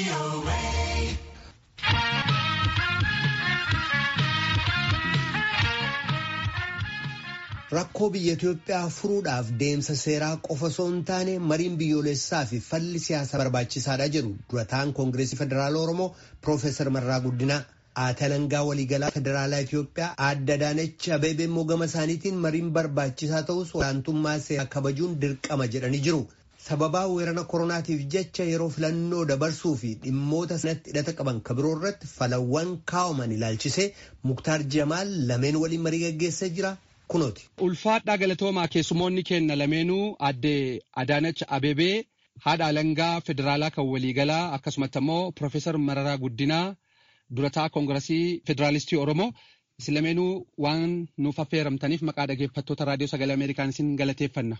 Rakkoo biyya Itoophiyaa furuudhaaf deemsa seeraa qofa osoo hin taane mariin biyyoolessaa fi falli siyaasaa barbaachisaadha jedhu durataan Koongireesii Federaala Oromoo Piroofeesar Marraa Guddinaa. Aadaa alangaa waliigalaa Federaalaa Itoophiyaa Aadde Adaanech Abeebee immoo gama isaaniitiin mariin barbaachisaa ta'us olaantummaa seeraa kabajuun dirqama jedhanii jiru. Sababaa weerara koronaatiif jecha yeroo filannoo dabarsuu fi dhimmoota sanatti hidhata qaban kabiroo irratti falawwan kaa'aman ilaalchisee Muktaar Jamaal lameen waliin marii gaggeessee jira. Kunooti. Ulfaadhaa galatoomaa keessumoonni kenna lameenuu Aadde Adaanech Abeebee haadha alangaa federaalaa kan waliigalaa akkasumatti immoo Piroofeesar Mararaa Guddinaa durataa koongiresii federaalistii Oromoo isin lameenuu waan nuuf affeeramtaniif maqaa dhageeffattoota raadiyoo sagalee Ameerikaan isin galateeffanna.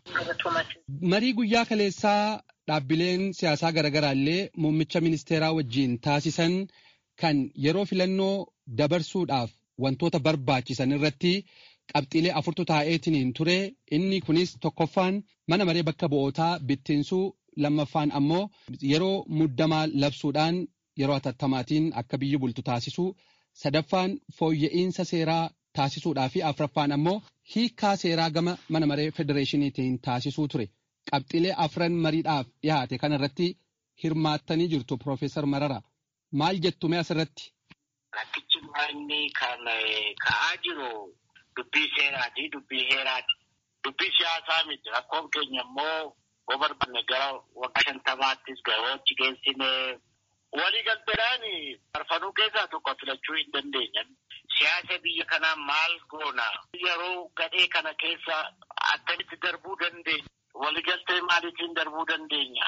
Marii guyyaa kaleessaa dhaabbileen siyaasaa garaagaraa illee muummicha ministeeraa wajjin taasisan kan yeroo filannoo dabarsuudhaaf wantoota barbaachisan irratti qabxiilee afurtu taa'eetiniin ture inni kunis tokkoffaan mana maree bakka bu'ootaa bittinsuu lammaffaan ammoo yeroo muddamaa labsuudhaan yeroo atattamaatiin akka biyyi bultu taasisuu sadaffaan fooyya'insa seeraa taasisuudhaa fi afraffaan ammoo hiikaa seeraa gama mana maree federeeshiniitiin taasisuu ture qabxiilee afran mariidhaaf dhiyaate kanarratti hirmaattanii jirtu Piroofeesar Marara maal jettu mee asirratti? Rakkichi inni kan ka'aa jiru dubbii seeraati dubbii heeraati dubbii siyaasaa miti rakkoon keenya immoo yoo barbaanne gara waggaa shantamaattis gahoochi geessine waliigalteedhaan farfanuu keessaa tokko filachuu hin dandeenye. Siyaasa biyya kanaa maal goona? Yeroo gadhee kana keessa akkamitti darbuu dandeenya? Waliigaltee maaliitiin darbuu dandeenya?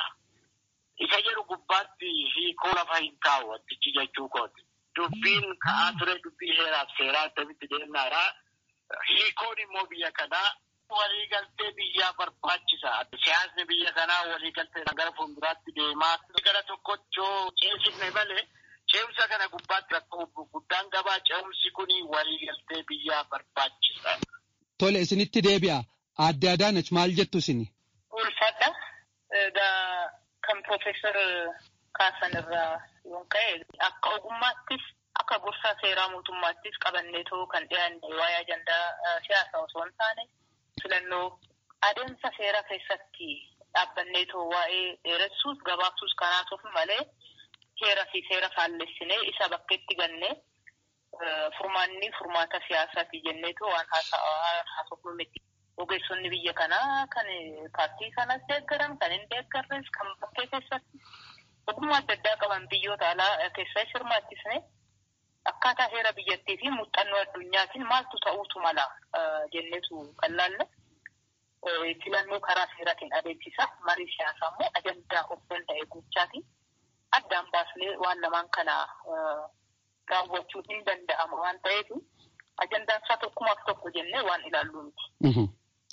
Isa jedhu gubbaatti hiikoo lafa hin kaa'u wantichi jechuu kooti. Dubbiin ka'aa ture dubbii heeraaf seeraa akkamitti deemnaadha. Hiikoon immoo biyya kanaa waliigaltee biyyaa barbaachisa. Siyaasni biyya kanaa waliigaltee gara fuulduraatti deemaa gara tokkotti yoo ceesifne malee ceemsa kana gubbaatti rakkoo guddaan qabaa. Ceemsi kun waliigaltee biyyaa barbaachisa. Tole isinitti deebi'a. Aadde Adaanech maal jettu isini? Ulfaadha. Kan Piroofeesar Kaasan irraa yoon ka'e akka ogummaattis akka gorsaa seeraa mootummaattis qabanneetoo kan dhiyaanne waa'ee ajandaa siyaasaa osoo hin taane filannoo adeemsa seeraa keessatti dhaabbanneetoo waa'ee dheeressuus gabaabsuus kanaaf malee heera fi seera faallessinee isa bakkeetti gannee furmaanni furmaata siyaasaati jenneetoo waan haasofnu miti. Ogeessonni biyya kanaa kan paartii kanas deeggaran kan hin deeggarres kan bakkee keessatti ogummaa adda addaa qaban biyyoota alaa keessaa hirmaachisne akkaataa heera biyyattii fi muuxannoo addunyaatiin maaltu ta'uutu mala jenneetu kan laalle filannoo karaa seeraatiin adeemsisa marii siyaasaa immoo ajandaa of danda'e gochaati addaan baasnee waan lamaan kana raawwachuu hin danda'ama waan ta'eef ajandaan isaa tokkumaaf tokko jennee waan ilaallu miti.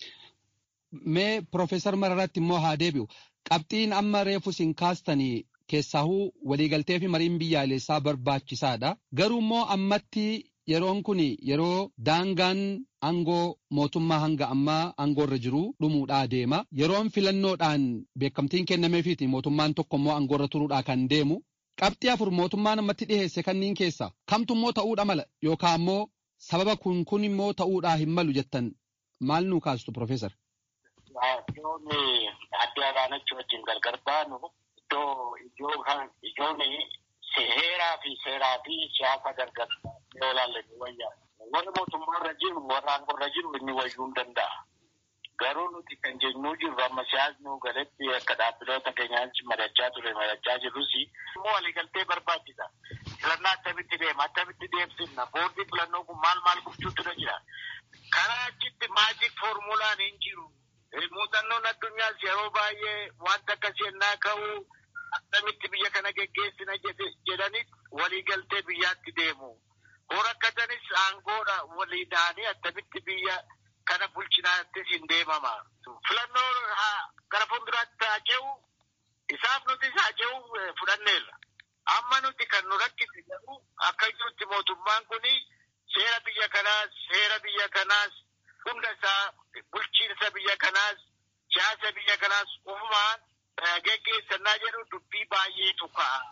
Mee Piroofeesar Mararatti immoo haa deebi'u. Qabxiin amma reefu siin kaastanii keessaahuu waliigaltee fi mariin biyyaalessaa barbaachisaadha. Garuu immoo ammatti yeroon kun yeroo daangaan aangoo mootummaa hanga ammaa aangoorra jiru dhumuudhaa deema. Yeroon filannoodhaan beekamtiin kennameefiiti mootummaan tokko immoo aangoorra turuudhaa kan deemu. Qabxii afur mootummaan ammatti dhiheesse kanniin keessa kamtu immoo ta'uudha mala yookaan immoo sababa kun kun immoo ta'uudhaa hin malu jettan maal nuu kaastu Piroofeesar? Iddoon adde Adaanech wajjin gargar baanu iddoo ijoon heeraa fi seeraa fi siyaasa gargar yoo ilaalle ni wayyaa. Warri mootummaarra jiru warra aangoorra jiru inni wayyuu hin danda'a. Garuu nuti kan jennuu jirru amma siyaasni galetti akka dhaabbiloota keenyaatti madachaa ture madachaa jirrus immoo waliigaltee barbaachisa. Filannaa akkamitti deema akkamitti deemsifna boordii filannoo kun maal maal gochuutu jira. Karaa achitti maajik foormulaan hin jiru. Muuxannoon addunyaas yeroo baay'ee wanta akkasii ennaa ka'u akkamitti biyya kana geggeessina jedhanis waliigaltee biyyaatti deemu. Horakkatanis aangoodha walii da'anii akkamitti biyya kana bulchinaattis hin deemama. Filannoo gara fuulduraatti haa ce'u isaaf nutis haa ce'u fudhanneerra. Amma nuti kan nu rakkise garuu akka jirutti mootummaan kuni seera biyya kanaas seera biyya kanaas hunda isaa bulchiinsa biyya kanaas siyaasa biyya kanaas ufumaan geggeessannaa jedhu dubbii baay'eetu ka'a. Achitti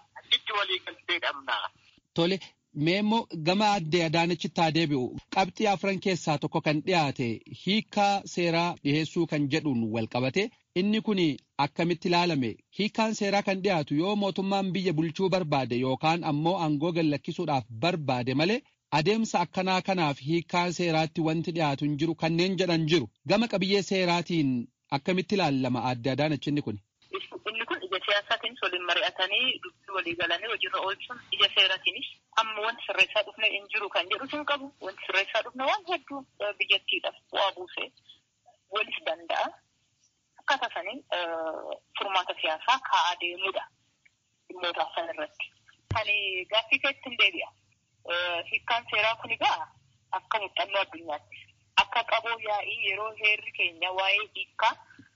irratti walii galtee qabna. Tole. Mee immoo gama addee Adaanechitti haa deebi'u. Qabxii afran keessaa tokko kan dhiyaate hiikaa seeraa dhiheessuu kan jedhuun wal qabate inni kun akkamitti ilaalame hiikaan seeraa kan dhiyaatu yoo mootummaan biyya bulchuu barbaade yookaan ammoo aangoo gallakkisuudhaaf barbaade malee adeemsa akkanaa kanaaf hiikaan seeraatti wanti dhiyaatu hin jiru kanneen jedhan jiru. Gama qabiyyee seeraatiin akkamitti ilaalama addee Adaanechi inni kun? Inni kun ija siyaasaatiinis waliin mari'atanii dubbii walii galanii hojiirra oolchuun ija seeraatiinis amma wanti sirreessaa dhufne hin jiru kan jedhu hin qabu. Wanti sirreessaa dhufne waan hedduu biyyattiidhaaf bu'aa buusee walis danda'a. Akkaataa saniin furmaata siyaasaa kaa'aa deemuudha dhimmoota san irratti. Kan gaaffii keetti hin deebi'a. Hiikkaan seeraa kun egaa akka muuxannoo addunyaatti akka qaboo yaa'ii yeroo heerri keenya waa'ee hiikkaa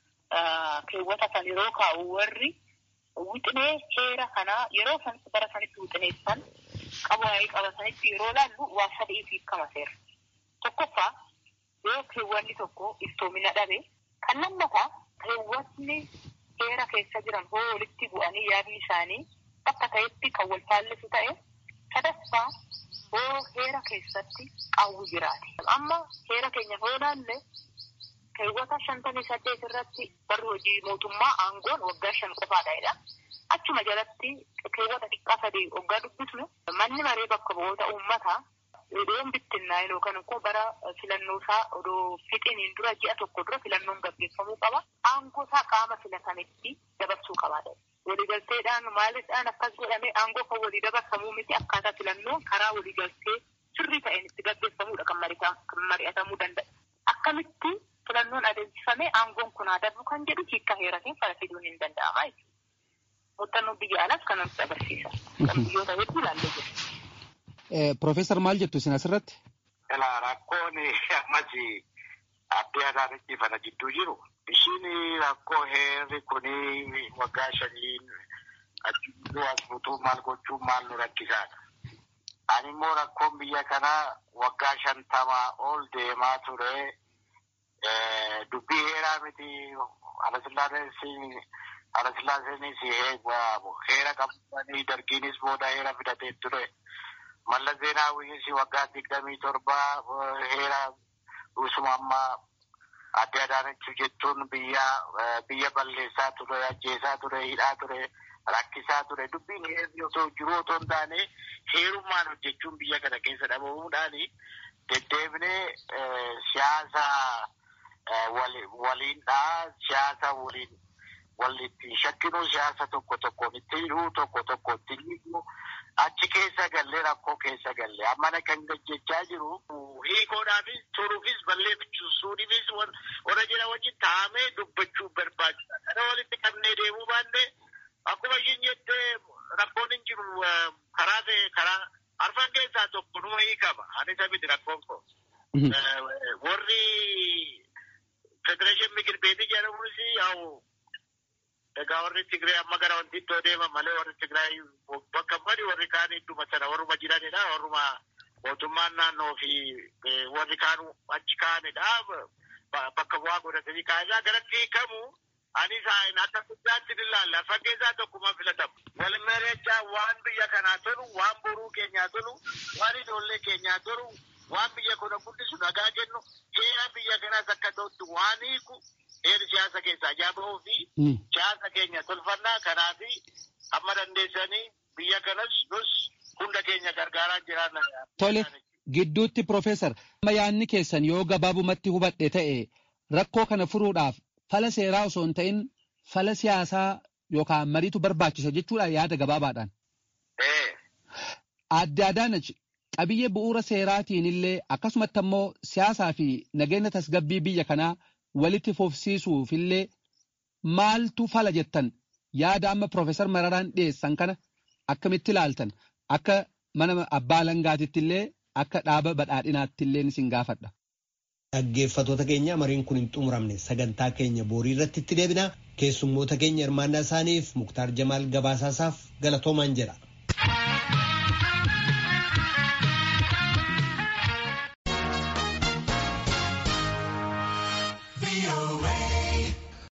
keewwata san yeroo kaa'u warri wixinee heera kanaa yeroo san bara sanitti wixineessan qabu waa'ee qabatanitti yeroo laallu waa sadii hiikama seera. Tokkoffaa yoo keewwanni tokko iftoomina dhabe kan lammataa keewwatni heera keessa jiran hoo walitti bu'anii yaadni isaanii bakka ta'etti kan wal faallisu ta'e sadaffaa hoo heera keessatti qaawwi jiraate. Amma heera keenya hoo laalle keewwata shantamii saddeet irratti barri hojii mootummaa aangoon waggaa shan qofaadha. Achuma jalatti keewwata xiqqaa sadii waggaa dubbisnu manni maree bakka bu'oota uummataa odoon bittinnaa yookaan immoo bara filannoo isaa odoo fixiniin dura ji'a tokko dura filannoon gaggeeffamuu qaba. Aangoo isaa qaama filatanitti dabarsuu qabaadha. Waliigalteedhaan maalidhaan akkas godhamee aangoo kan walii dabarsamuu miti akkaataa filannoon karaa waliigaltee sirrii ta'een itti gaggeeffamuudha kan mari'atamuu danda'a. Akkamitti filannoon adeemsifamee aangoon kun haa darbu kan jedhu hiikka heeratiin fala fiduun hin danda'ama jechuudha. Muuxannoon biyya alaas kan nutti agarsiisa. Kan biyyoota hedduu ilaallee jiru. Profeesar maal jettu isin asirratti? Ilaa rakkoon ammas addee Adaanechi fana jidduu jiru. Ishiin rakkoo heerri kuni waggaa shaniin achitti as butuu maal gochuun maal nu rakkisaadha. Ani immoo rakkoon biyya kanaa waggaa shantamaa ol deemaa ture. Dubbii heeraa miti Alasillaaseenis heera qabanii dargiinis booda heera fidatee ture. Mallas Zeenaawwiinis waggaa digdamii torba heera dhusuma ammaa adde Adaanechi jechuun biyya biyya balleessaa ture, ajjeesaa ture, hidhaa ture, rakkisaa ture. Dubbiin heerri osoo jiru otoo hin taane heerummaan hojjechuun biyya kana keessa dhabamuudhaan deddeebinee siyaasa waliindhaa siyaasa waliin walitti shakkinuu siyaasa tokko tokkoon itti hidhuu tokko tokko itti hiikuu achi keessa gallee rakkoo keessa gallee ammana kan gajjechaa jiru hiikoodhaafis turuufis balleeffisuudhaafis warra jira wajjin taa'amee dubbachuu barbaachisa. Kana walitti qabnee deemuu baannee akkuma ishiin jettee rakkoon hin jiru karaa ta'e karaa arfan keessaa tokko numa hiikama. Ani sabiti rakkoon koo. Warri federeeshin mikir beetii jedhamus yaa'u egaa warri Tigraay amma gara wanti iddoo deeman malee warri Tigraay bakka badi warri kaan idduma sana warruma jiranidha. Warruma mootummaan naannoo fi warri kaan achi kaanidha. Bakka bu'aa godhatanii kaanidha. Garatti hiikamu ani isaan akka guddaatti ni ilaalla. Fakkeessaa tokkuma filatamu. Wal mari'achaa waan biyya kanaa tolu, waan boruu keenyaa tolu, waan ijoollee keenyaa tolu, waan biyya kana guddisu nagaa kennu, heera biyya kanaas akka ta'utti waan hiiku heerri siyaasa keessaa jaabahuu fi siyaasa keenya tolfannaa kanaa fi amma dandeessanii biyya kanas nus hunda keenya gargaaraa jiraanna. Tole gidduutti Profeesar amma yaadni keessan yoo gabaabumatti hubadhe ta'e rakkoo kana furuudhaaf fala seeraa osoo hin ta'in fala siyaasaa yookaan mariitu barbaachisa jechuudha yaada gabaabaadhaan. Adde Adaanach qabiyyee bu'uura seeraatiin illee akkasumatti ammoo siyaasaa fi nageenya tasgabbii biyya kanaa walitti fufsiisuuf illee maaltu fala jettan yaada amma Profeesar Mararaan dhiyeessan kana akkamitti ilaaltan akka mana abbaa alangaatitti illee akka dhaaba badhaadhinaatti illee isin gaafadha. Dhaggeeffattoota keenya mariin kun hin xumuramne sagantaa keenya boorii irratti itti deebina keessummoota keenya hirmaannaa isaaniif Muktaar Jamaal Gabaasaasaaf galatoomaan jedha.